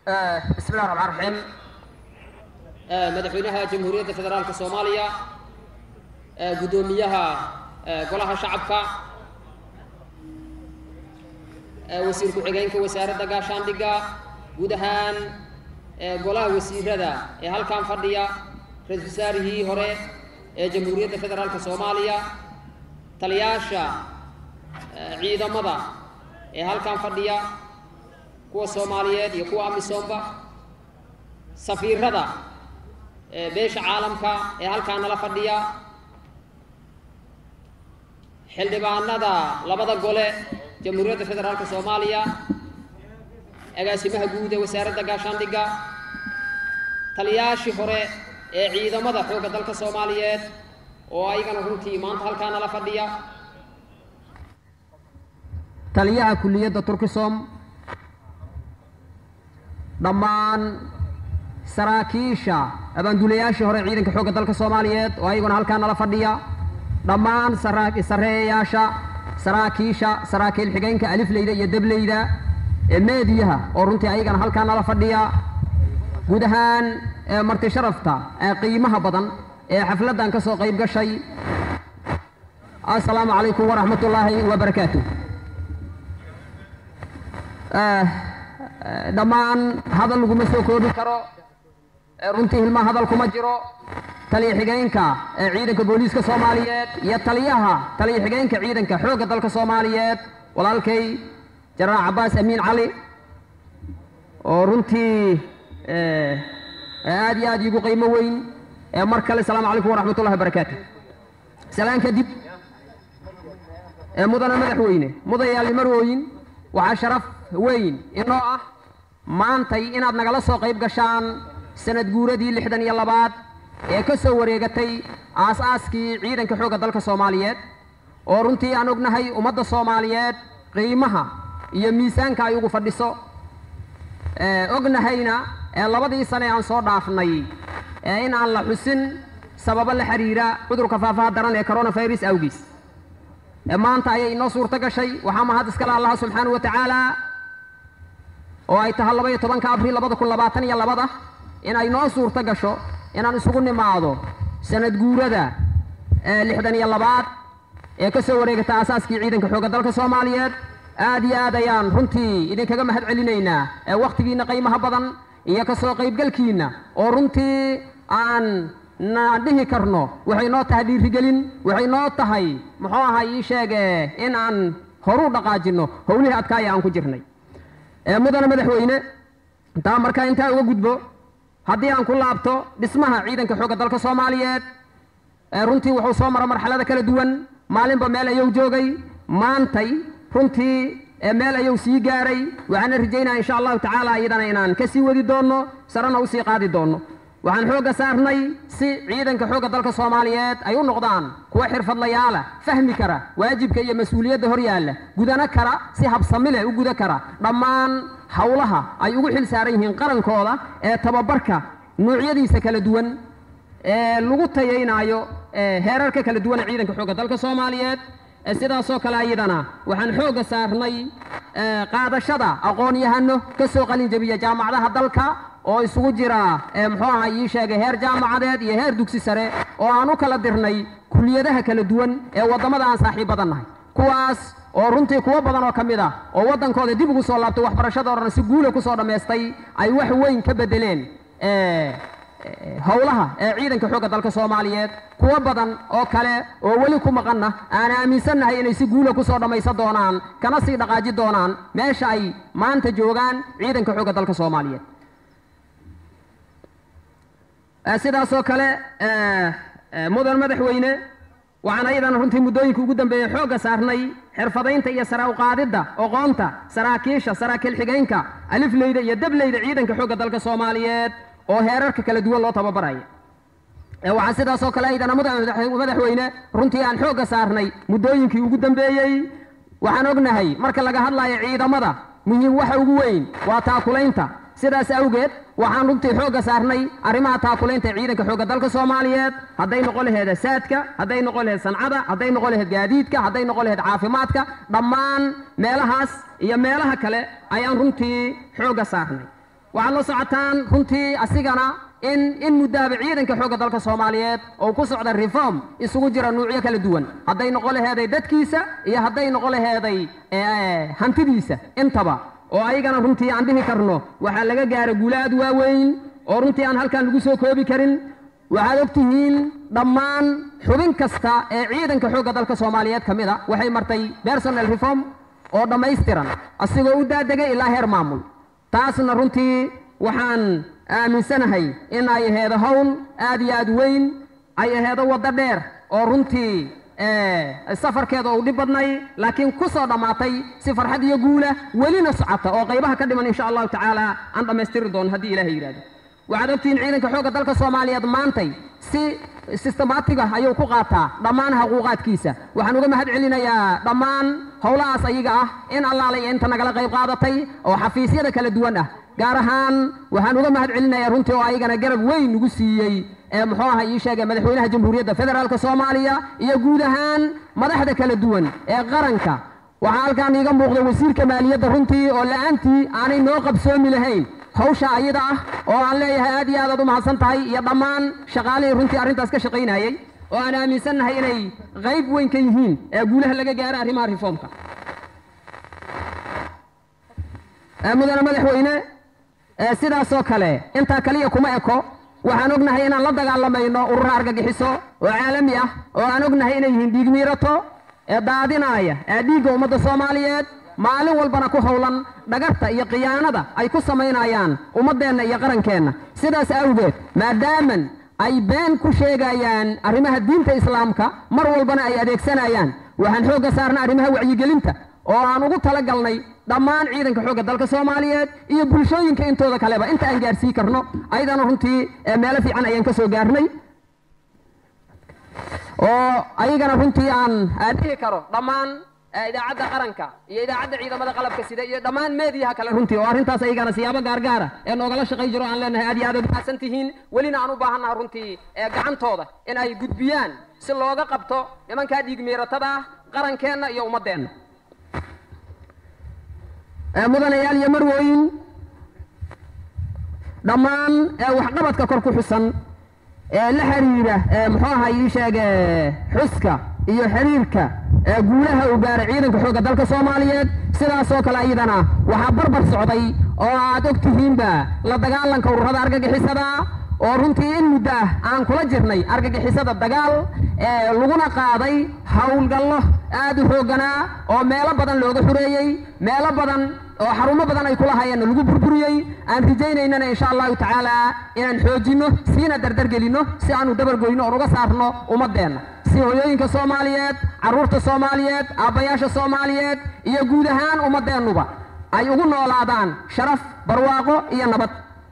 bismi illahi raxmaan raxiim madaxweynaha jamhuuriyadda federaalka soomaaliya guddoomiyaha golaha shacabka wasiir ku-xigeenka wasaaradda gaashaandhigga guud ahaan golaha wasiirada ee halkan fadhiya ra-isul wasaarihii hore ee jamhuuriyadda federaalka soomaaliya taliyaasha ciidamada ee halkan fadhiya kuwa soomaaliyeed iyo kuwa amisoomba safiirada beesha caalamka ee halkaa nala fadhiya xildhibaanada labada gole jamhuuriyadda federaalka soomaaliya agaasimaha guud ee wasaaradda gaashaandhigga taliyaashii hore ee ciidamada xoogga dalka soomaaliyeed oo ayagana runtii maanta halkaa nala fadhiya taliyaha kulliyadda turkisom dhammaan saraakiisha abaanduulayaashii hore ciidanka xoogga dalka soomaaliyeed oo ayaguna halkaa nala fadhiya dhammaan sareeyayaasha saraakiisha saraakiil xigeenka alifleyda iyo dableyda ee meediyaha oo runtii ayagana halkaa nala fadhiya guud ahaan marti sharafta ee qiimaha badan ee xafladdan ka soo qayb gashay assalaamu calaykum waraxmat ullaahi wabarakaatu dhammaan hadal laguma soo koobi karo runtii hilmaa hadal kuma jiro taliya xigeenka ee ciidanka booliiska soomaaliyeed iyo taliyaha taliya xigeenka ciidanka xoogga dalka soomaaliyeed walaalkay jenaraal cabbaas amiin cali oo runtii aad iyo aad iigu qiimo weyn mar kale asalaamu calaykum waraxmat ullahi wabarakaatu salaan kadib mudana madaxweyne mudayaali marwooyin waxaa sharaf weyn inoo ah maantay inaad nagala soo qayb gashaan sanad guuradii lixdan iyo labaad ee ka soo wareegatay aas-aaskii ciidanka xoogga dalka soomaaliyeed oo runtii aan ognahay ummadda soomaaliyeed qiimaha iyo miisaanka ay ugu fadhiso ognahayna ee labadii sane aan soo dhaafnay ee in aan la xusin sababo la xiriira cudurka faafaha daran ee coronavirus awgiis maanta ayay inoo suurto gashay waxaa mahad iskale allaha subxaana wa tacaala oo ay tahay laba iyo tobanka abriil labada kun labaatan iyo labada in ay noo suurto gasho inaan isugu nimaado sanad guurada lixdan iyo labaad ee ka soo wareegata aasaaskii ciidanka xoogga dalka soomaaliyeed aad iyo aad ayaan runtii idinkaga mahad celinaynaa wakhtigiinna qiimaha badan iyo ka soo qaybgalkiinna oo runtii aan na dhihi karno waxay noo tahay dhiirigelin waxay noo tahay muxuu ahay ii sheege in aan horu dhaqaajinno howlihii adkaaya aan ku jirnay mudana madaxweyne taa markaa intaa uga gudbo haddii aan ku laabto dhismaha ciidanka xoogga dalka soomaaliyeed runtii wuxuu soo mara marxalada kala duwan maalinba meel ayuu joogay maantay runtii meel ayuu sii gaaray waxaana rajaynaya insha allahu tacaala iyadana inaan ka sii wadi doonno sarena usii qaadi doonno waxaan xoogga saarnay si ciidanka xoogga dalka soomaaliyeed ay u noqdaan kuwa xirfadlayaala fahmi kara waajibka iyo mas-uuliyadda hor yaalla gudano kara si habsami leh u guda kara dhammaan howlaha ay ugu xil saaran yihiin qarankooda ee tababarka noocyadiisa kala duwan ee lagu tayaynaayo heerarka kala duwan ee ciidanka xoogga dalka soomaaliyeed sidaasoo kale ayadana waxaan xoogga saarnay qaadashada aqoon-yahano ka soo qalin jabiya jaamacadaha dalka oo isugu jira muxuu aha ii sheegay heer jaamacadeed iyo heer dugsi sare oo aan u kala dirnay kuliyadaha kala duwan ee waddamada aan saaxiibadan nahay kuwaas oo runtii kuwo badan oo ka mid ah oo waddankooda dib ugu soo laabtay waxbarashadoodana si guula kusoo dhammaystay ay wax weyn ka bedeleen howlaha ee ciidanka xoogga dalka soomaaliyeed kuwo badan oo kale oo weli ku maqanna aan aaminsannahay inay si guula kusoo dhammaysan doonaan kana sii dhaqaaji doonaan meesha ay maanta joogaan ciidanka xoogga dalka soomaaliyeed sidaasoo kale mudan madaxweyne waxaan ayadana runtii muddooyinka ugu dambeeyey xoogga saarnay xirfadaynta iyo sare uqaadidda oqoonta saraakiisha saraakiil xigeenka alifleyda iyo dableyda ciidanka xoogga dalka soomaaliyeed oo heerarka kala duwan loo tababaraya waxaa sidaasoo kale aydana madaxweyne runtii aan xoogga saarnay muddooyinkii ugu dambeeyey waxaan ognahay marka laga hadlayo ciidamada muhiim waxa ugu weyn waa taakulaynta sidaas awgeed waxaan runtii xoogga saarnay arrimaha taakulaynta ee ciidanka xoogga dalka soomaaliyeed hadday noqon laheed saadka hadday noqon laheed sancada hadday noqon laheed gaadiidka hadday noqon laheed caafimaadka dhammaan meelahaas iyo meelaha kale ayaan runtii xoogga saarnay waxaad la socotaan runtii asigana in in muddaaba ciidanka xoogga dalka soomaaliyeed oo ku socda reform isugu jira nuucyo kala duwan hadday noqon laheeday dadkiisa iyo hadday noqon laheeday hantidiisa intaba oo ayagana runtii aan dhihi karno waxaa laga gaara guulo aad waaweyn oo runtii aan halkan lagu soo koobi karin waxaad og tihiin dhammaan xubin kasta ee ciidanka xoogga dalka soomaaliyeed ka mid a waxay martay personal reform oo dhammaystiran asigoo u daadegay ilaa heer maamul taasna runtii waxaan aaminsanahay in ay aheedo hawl aad iyo aad weyn ay aheedo waddo dheer oo runtii safarkeeda uu dhib badnay laakiin ku soo dhammaatay si farxad iyo guula welina socota oo qaybaha ka dhiman insha allahu tacaala aan dhammaystiri doono haddii ilahay yidhahdo waxaad ogtihiin ciidanka xoogga dalka soomaaliyeed maantay si sistemaatiga ayuu ku qaataa dhammaan xuquuqaadkiisa waxaan uga mahad celinayaa dhammaan howlahaas ayaga ah in allaala iyo inta nagala qayb qaadatay oo xafiisyada kala duwan ah gaar ahaan waxaan uga mahad celinayaa runtii oo ayagana garab weyn nagu siiyey ee muxuu aha ii sheegay madaxweynaha jamhuuriyadda federaalka soomaaliya iyo guud ahaan madaxda kala duwan ee qaranka waxaa halkaan iiga muuqda wasiirka maaliyadda runtii oo la-aantii aanay noo qabsoomi lahayn hawsha ayada ah oo aan leeyahay aad iyo aad aad u mahadsan tahay iyo dhammaan shaqaalihii runtii arrintaas ka shaqaynayey oo aan aaminsannahay inay qayb weyn ka yihiin ee guulaha laga gaaro arrimaha reformka mudane madaxweyne sidaasoo kale intaa kaliya kuma eko waxaan ognahay inaan la dagaalamayno urura argagixiso oo caalami ah oo aan ognahay inay yihiin dhiig miirato ee daadinaaya ee dhiigga ummadda soomaaliyeed maalin walbana ku howlan dhagarta iyo khiyaanada ay ku samaynayaan ummaddeenna iyo qarankeenna sidaas awgeed maadaaman ay been ku sheegayaan arrimaha diinta islaamka mar walbana ay adeegsanayaan waxaan xoogga saarna arrimaha wacyigelinta oo aan ugu talagalnay dhammaan ciidanka xoogga dalka soomaaliyeed iyo bulshooyinka intooda kaleba inta aan gaarsii karno ayadana runtii meelo fiican ayaan ka soo gaarnay oo ayagana runtii aan dhihi karo dhammaan idaacadda qaranka iyo idaacadda ciidamada qalabka sida iyo dhammaan meediyaha kale runtii oo arrintaas ayagana siyaabo gaargaara ee noogala shaqay jiro aan leenahay aad iyo aad mahadsan tihiin welina aan u baahannaha runtii ee gacantooda in ay gudbiyaan si looga qabto nimankaa dhiig miiratada ah qarankeenna iyo ummaddeenna mudanayaal iyo marwooyin dhammaan waxqabadka kor ku xusan ee la xiriira muxuu aha ii sheege xuska iyo xiriirka guulaha uu gaaray ciidanka xoogga dalka soomaaliyeed sidaasoo kale ayadana waxaa barbar socday oo aad og tihiinba la dagaalanka ururada argagixisada oo runtii in muddo ah aan kula jirnay argagixisada dagaal laguna qaaday howlgallo aad u xoogganaa oo meelo badan looga xureeyey meelo badan oo xarumo badan ay kulahayeenna lagu burburiyey aan rajaynaynana insha allahu tacaala inaan xoojinno siina dardargelinno si aanu dabargoyno oon uga saarno ummaddeenna si hoyooyinka soomaaliyeed carruurta soomaaliyeed aabbayaasha soomaaliyeed iyo guud ahaan ummaddeennuba ay ugu noolaadaan sharaf barwaaqo iyo nabad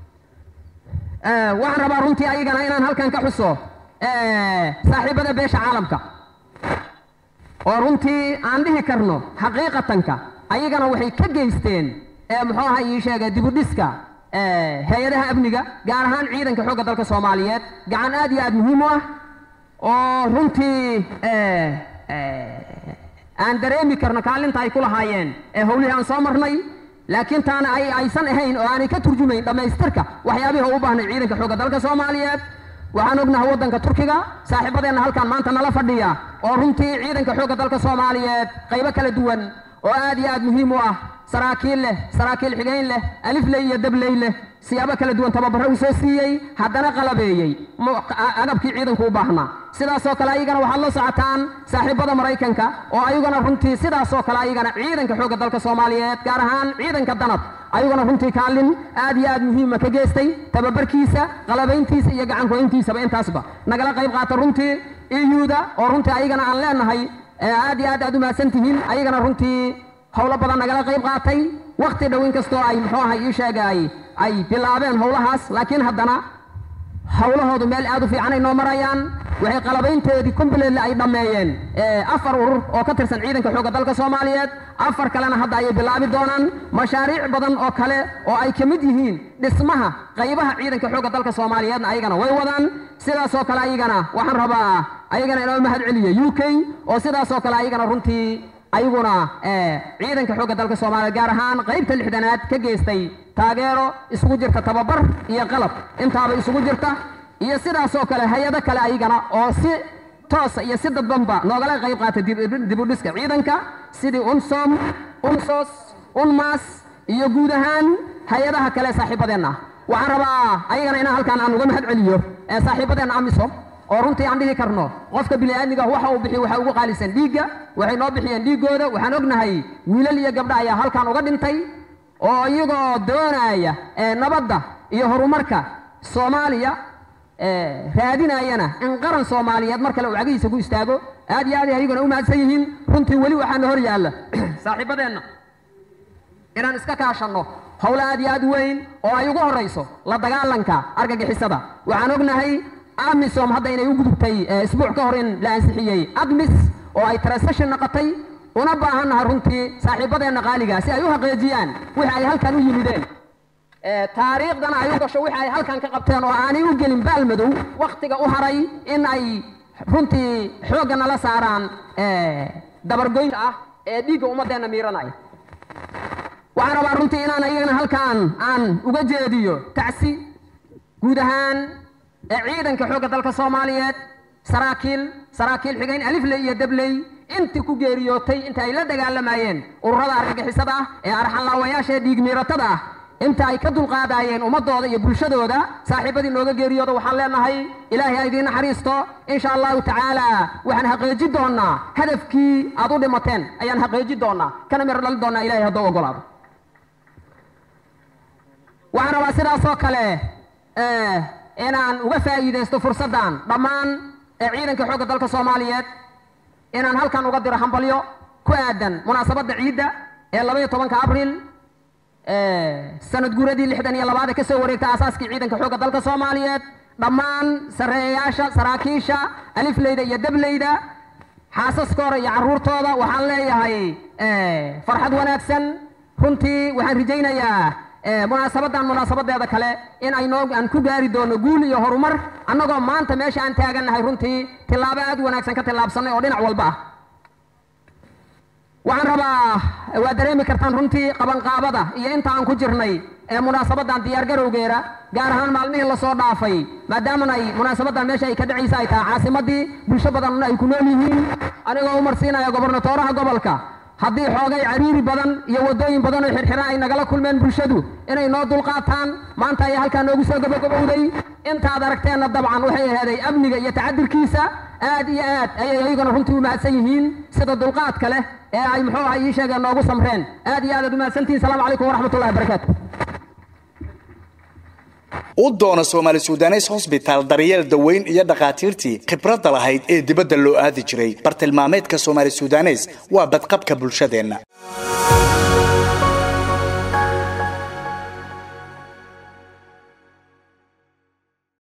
waxaan rabaa runtii ayagana inaan halkan ka xuso saaxiibada beesha caalamka oo runtii aan dhihi karno xaqiiqatanka ayagana waxay ka geysteen muxuu aha ii sheegay dibudhiska hay-adaha amniga gaar ahaan ciidanka xoogga dalka soomaaliyeed gacan aad iyo aad muhiim u ah oo runtii aan dareemi karno kaalinta ay ku lahaayeen ee howlihii aan soo marnay laakiin taana ay aysan ahayn oo aanay ka turjumayn dhammaystirka waxyaabihii u baahnay ciidanka xoogga dalka soomaaliyeed waxaan ognahay waddanka turkiga saaxiibadeenna halkan maanta nala fadhiya oo runtii ciidanka xoogga dalka soomaaliyeed qaybo kala duwan oo aad iyo aad muhiim u ah saraakiil leh saraakiil xigayn leh alifley iyo dabley leh siyaabo kala duwan tababaro uu soo siiyey haddana qalabeeyey agabkii ciidanku u baahnaa sidaasoo kale ayagana waxaad la socotaan saaxiibada maraykanka oo ayagana runtii sidaasoo kale ayagana ciidanka xoogga dalka soomaaliyeed gaar ahaan ciidanka danab ayaguna runtii kaalin aad iyo aad muhiima ka geystay tababarkiisa qalabayntiisa iyo gacankuhayntiisaba intaasba nagala qayb qaata runtii iyuuda oo runtii ayagana aan leenahay aad iyo aad aad u mahadsan tihiin ayagana runtii howlo badan nagala qayb qaatay wakti dhow in kastoo ay muxuu aha ii sheegay ay bilaabeen howlahaas laakiin haddana howlahoodu meel aad u fiican ay noo marayaan waxay qalabaynteedii kumbileedle ay dhammeeyeen afar urur oo ka tirsan ciidanka xoogga dalka soomaaliyeed afar kalena hadda ayay bilaabi doonaan mashaariic badan oo kale oo ay ka mid yihiin dhismaha qaybaha ciidanka xoogga dalka soomaaliyeedna ayagana way wadaan sidaasoo kale ayagana waxaan rabaa ayagana inoo mahad celiya u k oo sidaasoo kale ayagana runtii ayaguna ciidanka xoogga dalka soomaaliya gaar ahaan qaybta lixdanaad ka geystay taageero isugu jirta tababar iyo qalab intaaba isugu jirta iyo sidaasoo kale hay-ado kale ayagana oo si toosa iyo si dadbanba noogala qayb qaata dibudhiska ciidanka sidii unsom unsos unmas iyo guud ahaan hay-adaha kale saaxiibadeenna waxaan rabaa ayagana inaan halkaan aan uga mahad celiyo ee saaxiibadeenna amisom oo runtii aan dhihi karno qofka bini'aadmiga waxa uu bixiy waxa ugu qaalisan dhiigga waxay noo bixiyeen dhiiggooda waxaan ognahay wiilal iyo gabdha ayaa halkaan uga dhintay oo iyagoo doonaya nabadda iyo horumarka soomaaliya raadinayana in qaran soomaaliyeed mar kale uu cagihiisa ku istaago aad iyo aad ayaguna u mahadsan yihiin runtii weli waxaana hor yaalla saaxiibadeenna inaan iska kaashanno howl aad iyo aad weyn oo ay ugu horayso la dagaalanka argagixisada waxaan ognahay amisom hadda inay u gudubtay isbuuc ka hor in la ansixiyey admis oo ay transaction noqotay una baahannahay runtii saaxiibadeenna qaaliga si ay u xaqiijiyaan wixi ay halkan u yimideen taariikhdana ay u gasho wixi ay halkan ka qabteen oo aanay u gelin baalmadow wakhtiga u haray in ay runtii xoogga nala saaraan dabargoynta ah ee dhiigga ummaddeenna miiranaya waxaan rabaa runtii inaan ayagana halkaan aan uga jeediyo tacsi guud ahaan ciidanka xoogga dalka soomaaliyeed saraakiil saraakiil xigayn alifley iyo dabley intii ku geeriyootay inta ay la dagaalamayeen ururada argagixisada ah ee arxanlaawayaasha ee dhiig miiratada ah inta ay ka dulqaadayeen ummadooda iyo bulshadooda saaxiibadii nooga geeriyooda waxaan leenahay ilaahay ha idiin naxariisto insha allahu tacaala waxaan xaqiiji doonaa hadafkii aad u dhimateen ayaan xaqiiji doonaa kana miro dhali doonaa ilahay hadduu ogolaado waxaan rabaa sidaasoo kale inaan uga faa'iidaysto fursaddan dhammaan ciidanka xoogga dalka soomaaliyeed inaan halkan uga diro hambalyo ku aadan munaasabadda ciidda ee labaiyo tobanka abriil sanad guuradii lixdan iyo labaad ee ka soo wareegta aasaaskii ciidanka xoogga dalka soomaaliyeed dhammaan sarreeyayaasha saraakiisha alifleyda iyo dableyda xaasaskooda iyo carruurtooda waxaan leeyahay farxad wanaagsan runtii waxaan rajaynayaa munaasabadan munaasabadeeda kale in aynoo aan ku gaari doono guul iyo horumar annagoo maanta meesha aan taagannahay runtii tillaabo aad u wanaagsan ka tillaabsanay oo dhinac walba ah waxaan rabaa waa dareemi kartaan runtii qabanqaabada iyo inta aan ku jirnay ee munaasabadan diyaargarowgeeda gaar ahaan maalmihii lasoo dhaafay maadaamana ay munaasabadan meesha ay ka dhacaysa ay tahay caasimadii bulsho badanna ay ku nool yihiin anigoo u marsiinaya gobernatooraha gobolka haddii xoogay cariiri badan iyo waddooyin badan oo xirxiran ay nagala kulmeen bulshadu inay noo dulqaataan maanta ayaa halkaa noogu soo gabagabowday intaad aragteenna dabcan waxay aheeday amniga iyo tacadirkiisa aad iyo aad ayay ayaguna runtii u mahadsan yihiin sida dulqaadka leh ee ay muxuu aha ii sheegeen noogu samreen aad iyo aad aad u mahadsantihin salaamu calaykum waraxmatullahi wabarakaatu u doono soomaali sudanes hosbitaal daryeel daweyn iyo dhakhaatiirtii khibradda lahayd ee dibadda loo aadi jiray bartilmaameedka soomaali sudanes waa badqabka bulshadeenna